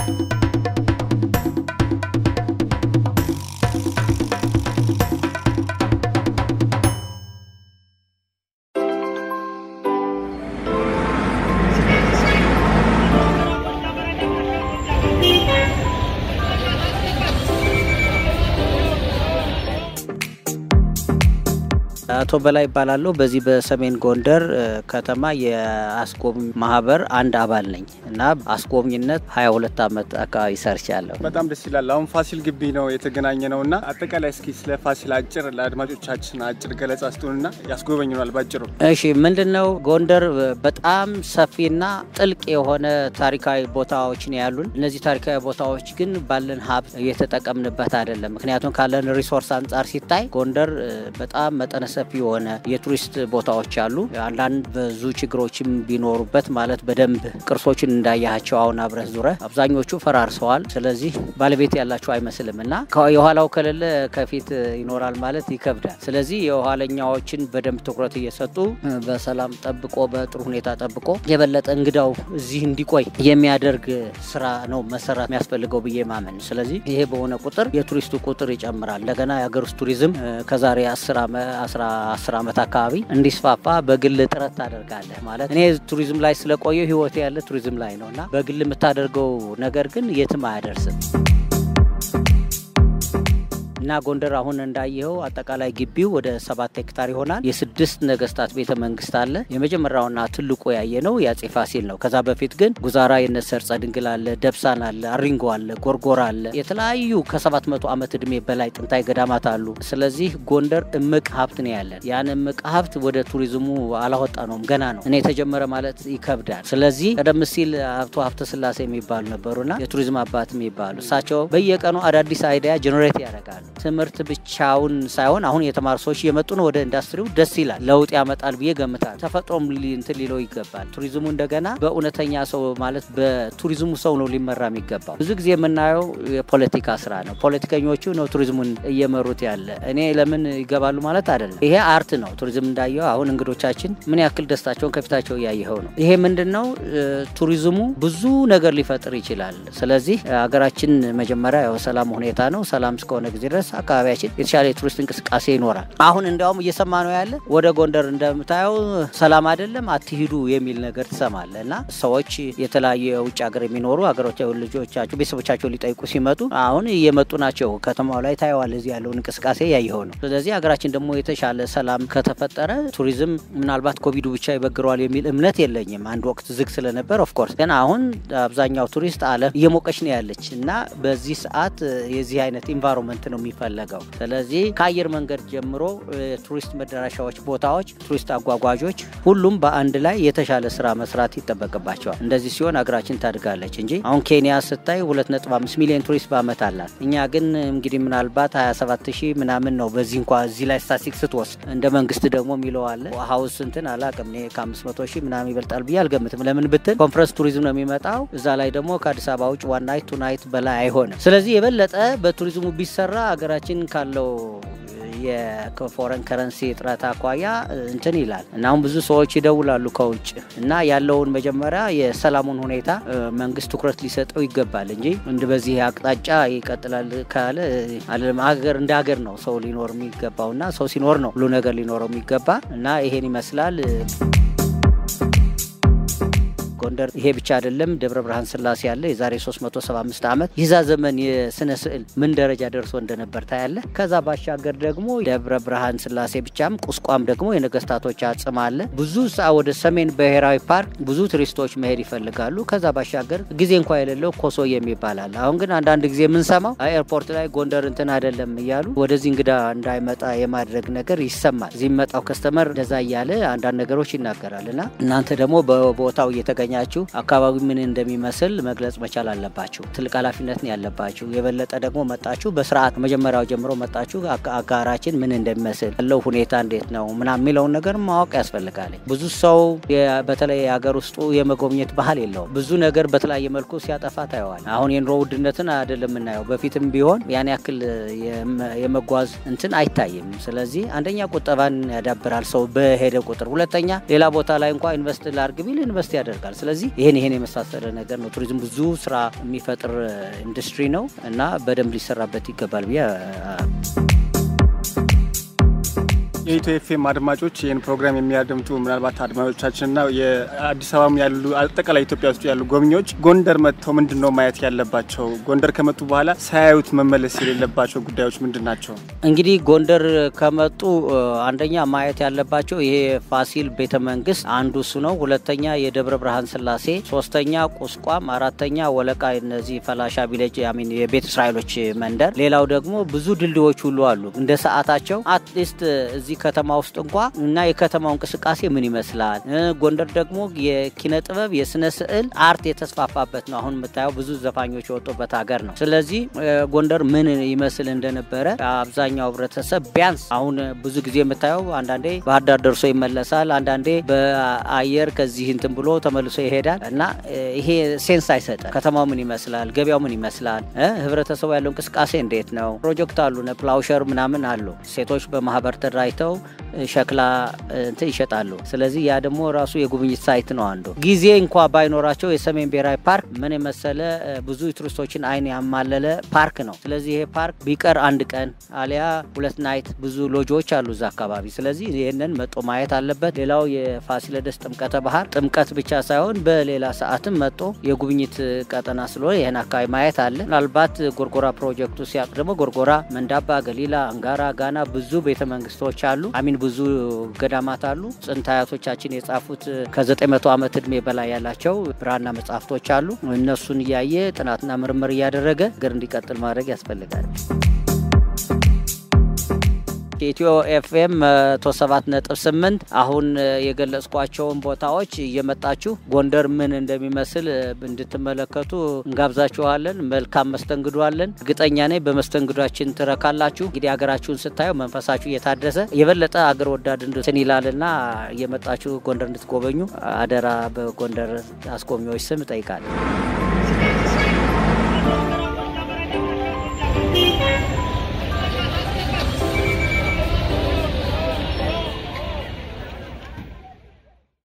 አቶ በላይ ይባላለሁ። በዚህ በሰሜን ጎንደር ከተማ የአስጎብኝ ማህበር አንድ አባል ነኝ እና አስጎብኝነት 22 ዓመት አካባቢ ሰርቻለሁ። በጣም ደስ ይላል። አሁን ፋሲል ግቢ ነው የተገናኘ ነው እና አጠቃላይ እስኪ ስለ ፋሲል አጭር ለአድማጮቻችን አጭር ገለጻ ስጡንና ያስጎበኙናል ባጭሩ። እሺ፣ ምንድን ነው ጎንደር በጣም ሰፊና ጥልቅ የሆነ ታሪካዊ ቦታዎች ነው ያሉን። እነዚህ ታሪካዊ ቦታዎች ግን ባለን ሀብት እየተጠቀምንበት አይደለም። ምክንያቱም ካለን ሪሶርስ አንጻር ሲታይ ጎንደር በጣም መጠነ ሰፊ የሆነ የቱሪስት ቦታዎች አሉ። አንዳንድ ብዙ ችግሮችም ቢኖሩበት ማለት በደንብ ቅርሶችን እንዳያቸው አሁን አብረህ ዙረ አብዛኞቹ ፈራርሰዋል። ስለዚህ ባለቤት ያላቸው አይመስልም እና የኋላው ከሌለ ከፊት ይኖራል ማለት ይከብዳል። ስለዚህ የኋለኛዎችን በደንብ ትኩረት እየሰጡ በሰላም ጠብቆ በጥሩ ሁኔታ ጠብቆ የበለጠ እንግዳው እዚህ እንዲቆይ የሚያደርግ ስራ ነው መሰራት የሚያስፈልገው ብዬ ማመን። ስለዚህ ይሄ በሆነ ቁጥር የቱሪስቱ ቁጥር ይጨምራል። እንደገና የሀገር ውስጥ ቱሪዝም ከዛሬ አስር ዓመት አካባቢ እንዲስፋፋ በግል ጥረት ታደርጋለህ። ማለት እኔ ቱሪዝም ላይ ስለቆየው ህይወቴ ያለ ቱሪዝም ላይ ነው እና በግል የምታደርገው ነገር ግን የትም አያደርስም። እና ጎንደር አሁን እንዳየኸው አጠቃላይ ግቢው ወደ ሰባት ሄክታር ይሆናል። የስድስት ነገስታት ቤተ መንግስት አለ። የመጀመሪያውና ትልቁ ያየ ነው የአጼ ፋሲል ነው። ከዛ በፊት ግን ጉዛራ የነሰርጸ ድንግል አለ፣ ደብሳን አለ፣ አሪንጎ አለ፣ ጎርጎራ አለ። የተለያዩ ከሰባት መቶ ዓመት እድሜ በላይ ጥንታዊ ገዳማት አሉ። ስለዚህ ጎንደር እምቅ ሀብት ነው ያለን። ያን እምቅ ሀብት ወደ ቱሪዝሙ አላወጣ ነውም ገና ነው። እኔ የተጀመረ ማለት ይከብዳል። ስለዚህ ቀደም ሲል አቶ ሀብተ ስላሴ የሚባሉ ነበሩና የቱሪዝም አባት የሚባሉ እሳቸው በየቀኑ አዳዲስ አይዲያ ጀኔሬት ያደርጋሉ። ትምህርት ብቻውን ሳይሆን አሁን የተማሩ ሰዎች እየመጡ ነው ወደ ኢንዱስትሪው። ደስ ይላል፣ ለውጥ ያመጣል ብዬ ገምታል። ተፈጥሮም እንትን ሊለው ይገባል። ቱሪዝሙ እንደገና በእውነተኛ ሰው ማለት በቱሪዝሙ ሰው ነው ሊመራ የሚገባው። ብዙ ጊዜ የምናየው የፖለቲካ ስራ ነው። ፖለቲከኞቹ ነው ቱሪዝሙን እየመሩት ያለ። እኔ ለምን ይገባሉ ማለት አይደለም። ይሄ አርት ነው። ቱሪዝም እንዳየው አሁን እንግዶቻችን ምን ያክል ደስታቸውን ከፊታቸው እያየኸው ነው። ይሄ ምንድን ነው? ቱሪዝሙ ብዙ ነገር ሊፈጥር ይችላል። ስለዚህ ሀገራችን መጀመሪያ ያው ሰላም ሁኔታ ነው። ሰላም እስከሆነ ጊዜ ድረስ አካባቢያችን የተሻለ የቱሪስት እንቅስቃሴ ይኖራል። አሁን እንዲያውም እየሰማ ነው ያለ ወደ ጎንደር እንደምታየው ሰላም አይደለም አትሂዱ የሚል ነገር ትሰማለ እና ሰዎች የተለያዩ የውጭ ሀገር የሚኖሩ ሀገሮች ልጆቻቸው ቤተሰቦቻቸው ሊጠይቁ ሲመጡ አሁን እየመጡ ናቸው። ከተማው ላይ ታየዋል። እዚህ ያለውን እንቅስቃሴ ያየኸው ነው። ስለዚህ ሀገራችን ደግሞ የተሻለ ሰላም ከተፈጠረ ቱሪዝም ምናልባት ኮቪዱ ብቻ ይበግረዋል የሚል እምነት የለኝም። አንድ ወቅት ዝግ ስለነበር ኦፍኮርስ፣ ግን አሁን አብዛኛው ቱሪስት አለም እየሞቀች ነው ያለች እና በዚህ ሰዓት የዚህ አይነት ኢንቫይሮንመንት ነው የሚፈለገው። ስለዚህ ከአየር መንገድ ጀምሮ ቱሪስት መዳረሻዎች፣ ቦታዎች፣ ቱሪስት አጓጓዦች ሁሉም በአንድ ላይ የተሻለ ስራ መስራት ይጠበቅባቸዋል። እንደዚህ ሲሆን ሀገራችን ታድጋለች እንጂ አሁን ኬንያ ስታይ 2.5 ሚሊዮን ቱሪስት በአመት አላት። እኛ ግን እንግዲህ ምናልባት 27 ሺህ ምናምን ነው። በዚህ እንኳ እዚህ ላይ ስታቲስቲክስ ስትወስድ እንደ መንግስት ደግሞ የሚለው አለ ሀውስ እንትን አላቅም እኔ ከ500 ሺህ ምናምን ይበልጣል ብዬ አልገምትም። ለምን ብትል ኮንፈረንስ ቱሪዝም ነው የሚመጣው። እዛ ላይ ደግሞ ከአዲስ አበባ ውጭ ዋን ናይት ቱ ናይት በላይ አይሆንም። ስለዚህ የበለጠ በቱሪዝሙ ቢሰራ ሀገራችን ካለው የፎረን ከረንሲ እጥረት አኳያ እንትን ይላል እና አሁን ብዙ ሰዎች ይደውላሉ ከውጭ እና ያለውን መጀመሪያ የሰላሙን ሁኔታ መንግስት ትኩረት ሊሰጠው ይገባል እንጂ እንደ በዚህ አቅጣጫ ይቀጥላል ካለ ሀገር እንደ ሀገር ነው ሰው ሊኖር የሚገባው እና ሰው ሲኖር ነው ሁሉ ነገር ሊኖረው የሚገባ እና ይሄን ይመስላል። ጎንደር ይሄ ብቻ አይደለም። ደብረ ብርሃን ስላሴ ያለ የዛሬ 375 ዓመት የዛ ዘመን የስነ ስዕል ምን ደረጃ ደርሶ እንደነበር ታያለ። ከዛ ባሻገር ደግሞ ደብረ ብርሃን ስላሴ ብቻም ቁስቋም ደግሞ የነገስታቶች አጽም አለ። ብዙ ሰ ወደ ሰሜን ብሔራዊ ፓርክ ብዙ ቱሪስቶች መሄድ ይፈልጋሉ። ከዛ ባሻገር ጊዜ እንኳ የሌለው ኮሶ የሚባል አለ። አሁን ግን አንዳንድ ጊዜ የምንሰማው ኤርፖርት ላይ ጎንደር እንትን አይደለም እያሉ ወደዚህ እንግዳ እንዳይመጣ የማድረግ ነገር ይሰማል። እዚህ የሚመጣው ከስተመር እንደዛ እያለ አንዳንድ ነገሮች ይናገራል እና እናንተ ደግሞ በቦታው እየተገ ያገኛችሁ አካባቢ ምን እንደሚመስል መግለጽ መቻል አለባችሁ። ትልቅ ኃላፊነት ነው ያለባችሁ። የበለጠ ደግሞ መጣችሁ በስርዓት መጀመሪያው ጀምሮ መጣችሁ አጋራችን ምን እንደሚመስል ያለው ሁኔታ እንዴት ነው ምናምን የሚለውን ነገር ማወቅ ያስፈልጋል። ብዙ ሰው በተለይ የሀገር ውስጡ የመጎብኘት ባህል የለውም። ብዙ ነገር በተለያየ መልኩ ሲያጠፋ ታየዋል። አሁን የኑሮ ውድነትን አይደለም የምናየው። በፊትም ቢሆን ያን ያክል የመጓዝ እንትን አይታይም። ስለዚህ አንደኛ ቁጠባን ያዳብራል ሰው በሄደ ቁጥር፣ ሁለተኛ ሌላ ቦታ ላይ እንኳ ኢንቨስት ላርግ ቢል ኢንቨስት ያደርጋል። ስለዚህ ይሄን ይሄን የመሳሰለ ነገር ነው። ቱሪዝም ብዙ ስራ የሚፈጥር ኢንዱስትሪ ነው እና በደንብ ሊሰራበት ይገባል ብዬ የኢትዮ ኤፍኤም አድማጮች ይህን ፕሮግራም የሚያደምጡ ምናልባት አድማጮቻችንና የአዲስ አበባም ያሉ አጠቃላይ ኢትዮጵያ ውስጥ ያሉ ጎብኚዎች ጎንደር መጥተው ምንድን ነው ማየት ያለባቸው? ጎንደር ከመጡ በኋላ ሳያዩት መመለስ የሌለባቸው ጉዳዮች ምንድን ናቸው? እንግዲህ ጎንደር ከመጡ አንደኛ ማየት ያለባቸው ይሄ ፋሲል ቤተ መንግስት አንዱ እሱ ነው። ሁለተኛ የደብረ ብርሃን ስላሴ፣ ሶስተኛ ቁስቋም፣ አራተኛ ወለቃ፣ እነዚህ ፈላሻ ቪሌጅ ሚን የቤተ እስራኤሎች መንደር። ሌላው ደግሞ ብዙ ድልድዮች ሁሉ አሉ እንደ ሰዓታቸው አትሊስት እዚህ ከተማ ውስጥ እንኳ እና የከተማው እንቅስቃሴ ምን ይመስላል። ጎንደር ደግሞ የኪነ ጥበብ የስነ ስዕል አርት የተስፋፋበት ነው። አሁን የምታየው ብዙ ዘፋኞች የወጡበት ሀገር ነው። ስለዚህ ጎንደር ምን ይመስል እንደነበረ አብዛኛው ህብረተሰብ ቢያንስ አሁን ብዙ ጊዜ የምታየው አንዳንዴ ባህር ዳር ደርሶ ይመለሳል፣ አንዳንዴ በአየር ከዚህ እንትን ብሎ ተመልሶ ይሄዳል እና ይሄ ሴንስ አይሰጥም። ከተማው ምን ይመስላል፣ ገበያው ምን ይመስላል፣ ህብረተሰቡ ያለው እንቅስቃሴ እንዴት ነው። ፕሮጀክት አሉ ፕላውሸር ምናምን አሉ። ሴቶች በማህበር ተደራጅተው ሸክላ እንትን ይሸጣሉ። ስለዚህ ያ ደግሞ ራሱ የጉብኝት ሳይት ነው አንዱ። ጊዜ እንኳ ባይኖራቸው የሰሜን ብሔራዊ ፓርክ ምን የመሰለ ብዙ ቱሪስቶችን አይን ያማለለ ፓርክ ነው። ስለዚህ ይሄ ፓርክ ቢቀር አንድ ቀን አሊያ ሁለት ናይት ብዙ ሎጆዎች አሉ እዛ አካባቢ። ስለዚህ ይህንን መጦ ማየት አለበት። ሌላው የፋሲለደስ ጥምቀተ ባህር ጥምቀት ብቻ ሳይሆን በሌላ ሰዓትም መጦ የጉብኝት ቀጠና ስለሆነ ይህን አካባቢ ማየት አለ። ምናልባት ጎርጎራ ፕሮጀክቱ ሲያቅ ደግሞ ጎርጎራ፣ መንዳባ፣ ገሊላ፣ አንጋራ፣ ጋና ብዙ ቤተ መንግስቶች አሉ አሚን ብዙ ገዳማት አሉ። ጥንት አያቶቻችን የጻፉት ከ900 ዓመት እድሜ በላይ ያላቸው ብራና መጽሐፍቶች አሉ። እነሱን እያየ ጥናትና ምርምር እያደረገ ገር እንዲቀጥል ማድረግ ያስፈልጋል። የኢትዮ ኤፍኤም 107.8 አሁን የገለጽኳቸውን ቦታዎች እየመጣችሁ ጎንደር ምን እንደሚመስል እንድትመለከቱ እንጋብዛችኋለን። መልካም መስተንግዶ አለን። እርግጠኛ ነኝ በመስተንግዷችን ትረካላችሁ። እንግዲህ ሀገራችሁን ስታዩ መንፈሳችሁ እየታደሰ የበለጠ አገር ወዳድ እንድትን ይላልና እየመጣችሁ ጎንደር እንድትጎበኙ አደራ በጎንደር አስጎብኚዎች ስም እጠይቃለሁ።